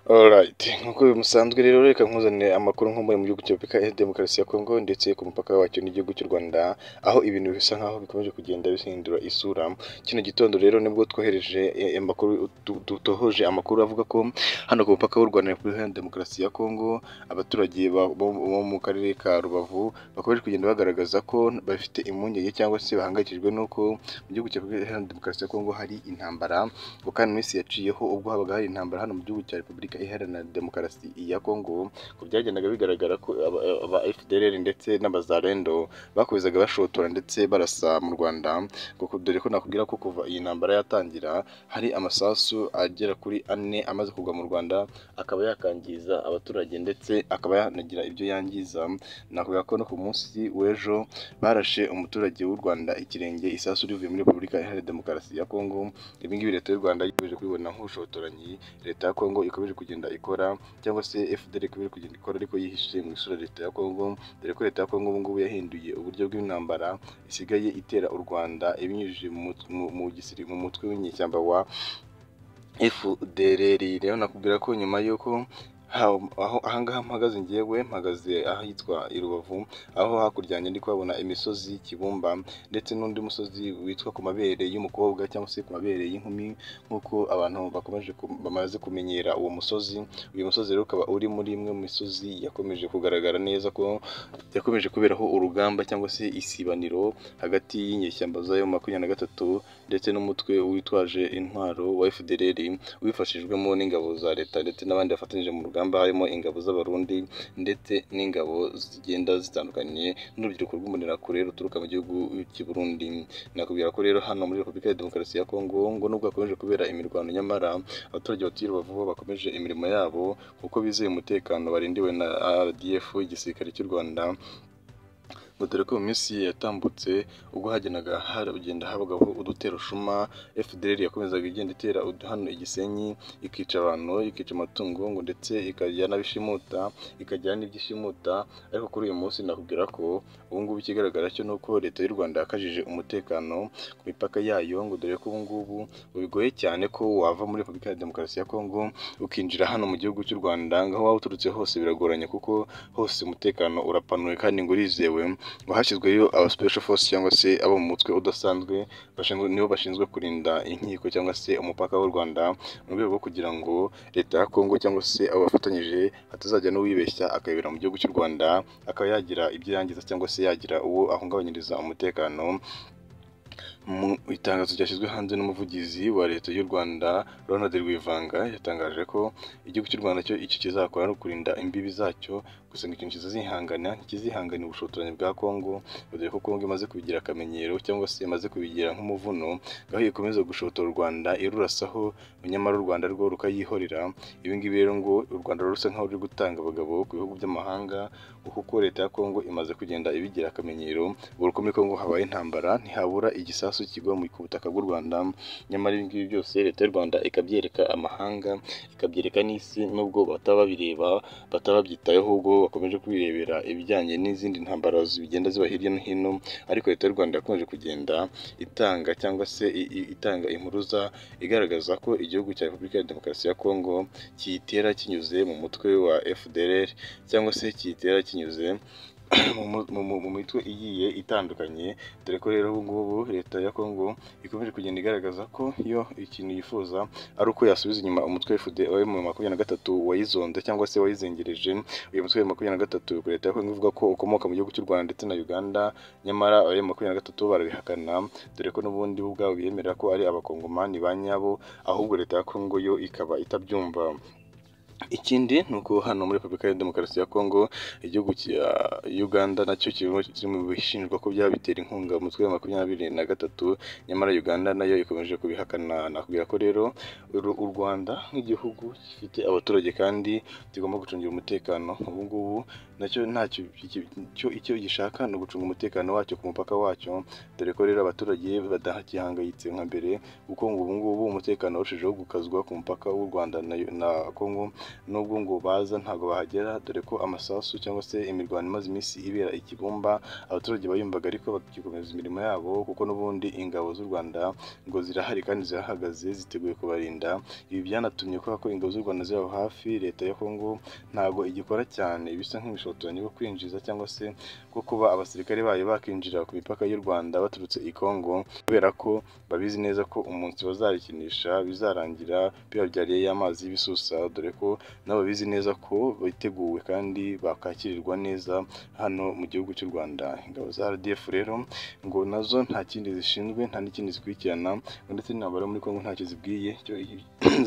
Alright nk'uko bimusanzwe rero reka nkuzanire amakuru nkomboye mu gihugu cya Repubulika Demokarasi ya Kongo ndetse ku mupaka wacyo n'igihugu cy'u Rwanda, aho ibintu bisa nk'aho bikomeje kugenda bihindura isura, kino gitondo rero nibwo twohereje amakuru dutohoje amakuru avuga ko hano ku mupaka w'u Rwanda na Repubulika Demokarasi ya Kongo, abaturage bo mu karere ka Rubavu bakomeje kugenda bagaragaza ko bafite impungenge cyangwa se bahangayikijwe n'uko mu gihugu cya Repubulika Demokarasi ya Kongo hari intambara, kuko hano iminsi yaciyeho ubwo habaga hari intambara hano mu gihugu cya Repubulika Iharanira Demokarasi ya Kongo, ngo byagendaga bigaragara ko aba FDLR ndetse n'abazarendo bakomezaga bashotora ndetse barasa mu Rwanda, dore ko nakubwira ko kuva iyi ntambara yatangira hari amasasu agera kuri ane amaze kugwa mu Rwanda, akaba yakangiza abaturage ndetse akaba yanagira ibyo yangiza, nakubwira ko no ku munsi w'ejo barashe umuturage w'u Rwanda ikirenge isasu rivuye muri Repubulika Iharanira Demokarasi ya Kongo, ibi ngibi Leta y'u Rwanda ikomeje kubibona nk'ubushotoranyi, Leta ya Kongo ikomeje kugenda ikora cyangwa se FDL ikomeje kugenda ikora ariko yihishe mu isura Leta ya Kongo, dore ko Leta ya Kongo ubu ngubu yahinduye uburyo bw'intambara isigaye itera u Rwanda ibinyujije mu mutwe w'inyeshyamba wa FDLR, rero nakubwira ko nyuma y'uko aho ahangaha mpagaze ngewe mpagaze ahitwa i Rubavu, aho hakurya yanjye ndi kuhabona imisozi Kibumba ndetse n'undi musozi witwa ku mabere y'umukobwa cyangwa se ku mabere y'inkumi nk'uko abantu bakomeje bamaze kumenyera uwo musozi, uyu musozi rero ukaba uri muri imwe mu misozi yakomeje kugaragara neza ko yakomeje kuberaho urugamba cyangwa se isibaniro hagati y'inyeshyamba z'ayo makumyabiri na gatatu ndetse n'umutwe witwaje intwaro wa FDLR wifashijwemo n'ingabo za Leta ndetse n'abandi bafatanyije mu rugamba harimo ingabo z'abarundi ndetse n'ingabo zigenda zitandukanye n'urubyiruko rw'umbonerakure ruturuka mu gihugu cy'i Burundi, nakubwira ko rero hano muri Repubulika ya Demokarasi ya Kongo ngo nubwo hakomeje kubera imirwano nyamara abaturage batuye Rubavu bakomeje imirimo yabo kuko bizeye umutekano barindiwe na RDF igisirikare cy'u Rwanda dore ko mu minsi yatambutse ubwo hagenaga haragenda habagaho uduterushuma FDL yakomezaga igenda itera hano igisenyi ikica abantu ikica amatungo ngo ndetse ikagira n'abishimuta ikagira n'ibyishimuta ariko kuri uyu munsi nakubwira ko ubu ngubu ikigaragara cyo ni uko leta y'u Rwanda yakajije umutekano ku mipaka yayo ngo dore ko ubu ngubu bigoye cyane ko wava muri Repubulika ya Demokarasi ya Kongo ukinjira hano mu gihugu cy'u Rwanda aho waba uturutse hose biragoranye kuko hose umutekano urapanuye kandi ngo urizewe ngo hashyizweyo aba special force cyangwa se abo mu mutwe udasanzwe nibo bashinzwe kurinda inkiko cyangwa se umupaka w'u Rwanda mu rwego rwo kugira ngo leta ya Kongo cyangwa se abo bafatanyije hatazajya n'uwibeshya akayobera mu gihugu cy'u Rwanda akaba yagira ibyo yangiza cyangwa se yagira uwo ahungabanyiriza umutekano mu itangazo ryashyizwe hanze n'umuvugizi wa leta y'u Rwanda Ronald Rwivanga yatangaje ko igihugu cy'u Rwanda cyo icyo kizakora ari ukurinda imbibi zacyo gusa ngo ikintu kizazihangana kizihangana ubushotoranyi bwa Kongo dore ko Kongo imaze kubigira akamenyero cyangwa se imaze kubigira nk'umuvuno aho ikomeza gushotora u Rwanda irurasaho nyamara u Rwanda rwo rukayihorera ibi ngibi rero ngo u Rwanda rusa nkaho ruri gutanga abagabo ku bihugu by'amahanga kuko leta ya Kongo imaze kugenda ibigira akamenyero ubwo muri Kongo habaye intambara ntihabura igisasu kigwa mu butaka bw'u Rwanda nyamara ibi ngibi byose leta y'u Rwanda ikabyereka amahanga ikabyereka n'isi nubwo bataba babireba bataba babyitayeho ubwo bakomeje kwirebera ibijyanye n'izindi ntambara zigenda ziba hirya no hino ariko leta y'u Rwanda yakomeje kugenda itanga cyangwa se itanga impuruza igaragaza ko igihugu cya Repubulika ya Demokarasi ya Kongo kiyitera kinyuze mu mutwe wa FDLR cyangwa se kiyitera kinyuze mu mitwe igiye itandukanye dore ko rero ubu ngubu leta ya Kongo ikomeje kugenda igaragaza ko yo ikintu yifuza ari uko yasubiza inyuma umutwe wa mu makumyabiri na gatatu wayizonze cyangwa se wayizengereje uyu mutwe wa makumyabiri na gatatu leta ya Kongo ivuga ko ukomoka mu gihugu cy'u Rwanda ndetse na Uganda nyamara abaye makumyabiri na gatatu barabihakana dore ko n'ubundi bo ubwabo biyemera ko ari abakongomani ba nyabo ahubwo leta ya Kongo yo ikaba itabyumva ikindi ni uko hano muri repubulika ya demokarasi ya kongo igihugu cya uganda nacyo kiri mu bishinjwa ko byaba bitera inkunga umutwe wa makumyabiri na gatatu nyamara uganda nayo ikomeje kubihakana nakubwira ko rero u rwanda nk'igihugu gifite abaturage kandi kigomba gucungira umutekano ubu ngubu nacyo ntacyo cyo icyo gishaka ni ugucunga umutekano wacyo ku mupaka wacyo dore ko rero abaturage badahangayitse nka mbere kuko ngo ubu ngubu umutekano warushijeho gukazwa ku mupaka w'u Rwanda na, na Congo nubwo ngo baza ntabwo bahagera dore ko amasasu cyangwa se imirwano imaze iminsi ibera i Kibumba abaturage bayumvaga ariko bakikomeza imirimo yabo kuko n'ubundi ingabo z'u Rwanda ngo zirahari kandi zirahagaze ziteguye kubarinda ibi byanatumye kubera ko ingabo z'u Rwanda ziri aho hafi leta ya Congo ntabwo igikora cyane bisa nk'ibishotoranyi bwo kwinjiza cyangwa se bwo kuba abasirikare bayo bakinjira ku mipaka y'u Rwanda baturutse i Congo kubera ko babizi neza ko umunsi bazarikinisha bizarangira bibabyariye y'amazi y'ibisusa dore ko nabo bizi neza ko biteguwe kandi bakakirirwa neza hano mu gihugu cy'u Rwanda ingabo za RDF rero ngo nazo nta kindi zishinzwe nta n'ikindi zikurikirana ndetse n'intambara muri Congo ntacyo zibwiye icyo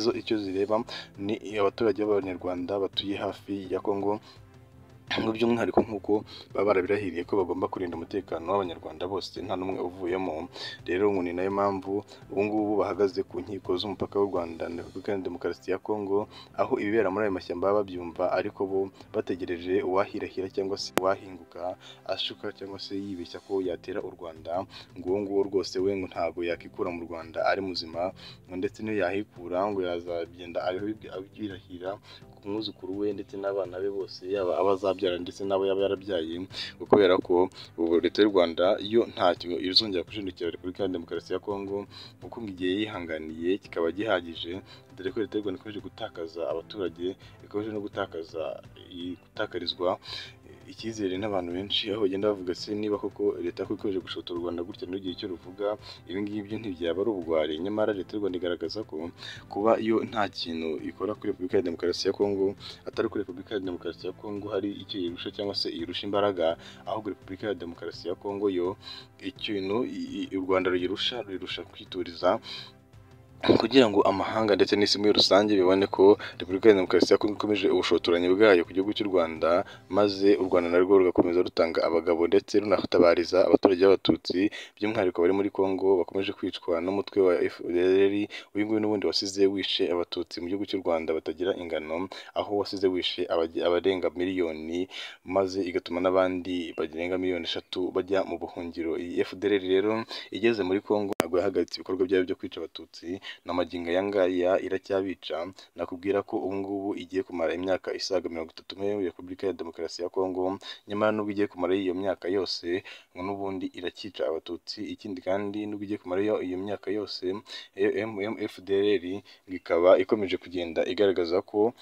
zo icyo zireba ni abaturage b'abanyarwanda batuye hafi ya Congo ngo by'umwihariko nk'uko baba barabirahiriye ko bagomba kurinda umutekano w'abanyarwanda bose nta n'umwe uvuyemo rero ngo ni nayo mpamvu ubu ngubu bahagaze ku nkiko z'umupaka w'u Rwanda na Repubulika ya Demokarasi ya Kongo aho ibibera muri ayo mashyamba baba babyumva ariko bo bategereje uwahirahira cyangwa se uwahinguka ashuka cyangwa se yibeshya ko yatera u Rwanda ngo uwo nguwo rwose we ngo ntabwo yakikura mu Rwanda ari muzima ngo ndetse n'iyo yahikura ngo yazagenda abirahira ku mwuzukuru we ndetse n'abana be bose yaba abazabyara ndetse n'abo yaba yarabyaye kubera ko ubu leta y'u Rwanda yo ntacyo izongera kushindikira Repubulika ya Demokarasi ya Kongo kuko ngo igihe yihanganiye kikaba gihagije dore ko leta y'u Rwanda ikomeje gutakaza abaturage ikomeje no gutakaza gutakarizwa icyizere n'abantu benshi aho bagenda bavuga se niba koko leta ko ikomeje gushotora u Rwanda gutya n'igihe cyo ruvuga ibi ngibyo ntibyaba ari ubugwari nyamara leta y'u Rwanda igaragaza ko kuba yo nta kintu ikora kuri Repubulika ya Demokarasi ya Kongo atari kuri Repubulika ya Demokarasi ya Kongo hari icyo yirusha cyangwa se irusha imbaraga ahubwo Repubulika ya Demokarasi ya Kongo yo ikintu u Rwanda ruyirusha ruyirusha kwituriza kugira ngo amahanga ndetse n'isi muri rusange bibone ko repubulika ya demokarasi ya kongo ikomeje ubushotoranyi bwayo ku gihugu cy'u rwanda maze u rwanda narwo rugakomeza rutanga abagabo ndetse runatabariza abaturage b'abatutsi by'umwihariko bari muri kongo bakomeje kwicwa n'umutwe wa fdr uyu nguyu n'ubundi wasize wishe abatutsi mu gihugu cy'u rwanda batagira ingano aho wasize wishe abarenga miliyoni maze igatuma n'abandi barenga miliyoni eshatu bajya mu buhungiro iyi fdr rero igeze muri kongo ntabwo yahagaritse ibikorwa byayo byo kwica abatutsi n'amagingo aya ngaya iracyabica nakubwira ko ubu ngubu igiye kumara imyaka isaga mirongo itatu muri repubulika ya demokarasi ya kongo nyamara nubwo igiye kumara iyo myaka yose ngo n'ubundi iracyica abatutsi ikindi kandi nubwo igiye kumara iyo myaka yose fdr ikaba ikomeje kugenda igaragaza ko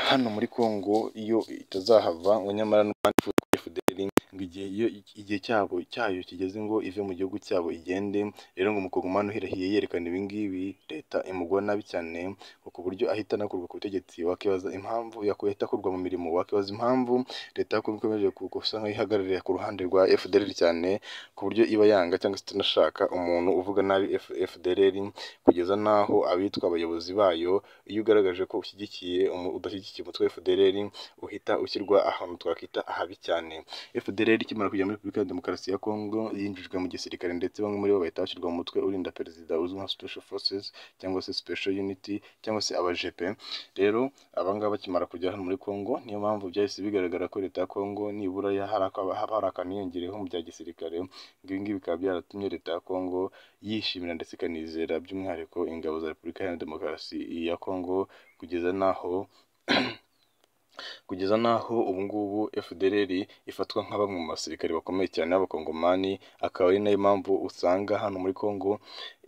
hano muri Congo iyo itazahava ngo nyamara n'abandi FDL ngo igihe cyabo cyayo kigeze ngo ive mu gihugu cyabo igende rero ngo umukongomani uhirahiye yerekana ibi ngibi leta imugwa nabi cyane ngo ku buryo ahita anakurwa ku butegetsi wakibaza impamvu yakuye atakurwa mu mirimo wakibaza impamvu leta yo ikomeje gusa nk'ihagararira ku ruhande rwa FDL cyane ku buryo iba yanga cyangwa se itanashaka umuntu uvuga nabi FDL kugeza naho abitwa abayobozi bayo iyo ugaragaje ko ushyigikiye udashyigikiye iki umutwe wa FDLR uhita ushyirwa ahantu twakwita ahabi cyane FDLR ikimara kujya muri Repubulika ya Demokarasi ya Kongo yinjijwe mu gisirikare ndetse bamwe muri bo bahita bashyirwa mu mutwe urinda perezida uzwi nka Special Forces cyangwa se Special Unity cyangwa se abajepe rero abangaba bakimara kujya hano muri Kongo niyo mpamvu byahise bigaragara ko leta ya Kongo nibura haba hari akaniyongereho mu bya gisirikare ibi ngibi bikaba byaratumye leta ya Kongo yishimira ndetse ikanizera by'umwihariko ingabo za Repubulika ya Demokarasi ya Kongo kugeza naho kugeza n'aho ubu ngubu FDLR ifatwa nka bamwe mu basirikare bakomeye cyane b'abakongomani akaba ari nayo mpamvu usanga hano muri Kongo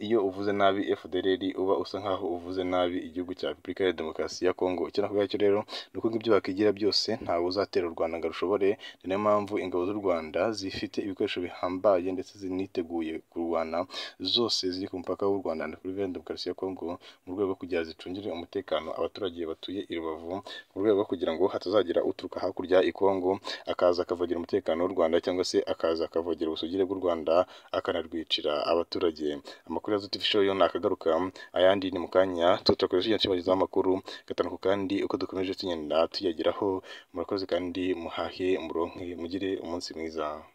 iyo uvuze nabi FDLR uba usa nkaho uvuze nabi igihugu cya Repubulika ya Demokarasi ya Kongo icyo nakuvuga cyo rero ni uko ibyo bakigira byose ntawe uzatera u Rwanda ngo rushobore ni nayo mpamvu ingabo z'u Rwanda zifite ibikoresho bihambaye ndetse ziniteguye kurwana zose ziri ku mupaka w'u Rwanda na Repubulika ya Demokarasi ya Kongo mu rwego rwo kugira zicungire umutekano abaturage batuye i Rubavu mu rwego rwo kugira ngo hatazagira uturuka hakurya i Kongo akaza akavogera umutekano w'u Rwanda cyangwa se akaza akavogera ubusugire bw'u Rwanda akanarwicira abaturage amakuru ya Zutif Show yo nakagaruka ayandi ni mu kanya tutakoresha igihe cy'abagize amakuru gatanu kandi uko dukomeje tugenda tuyageraho murakoze kandi muhahe muronke mugire umunsi mwiza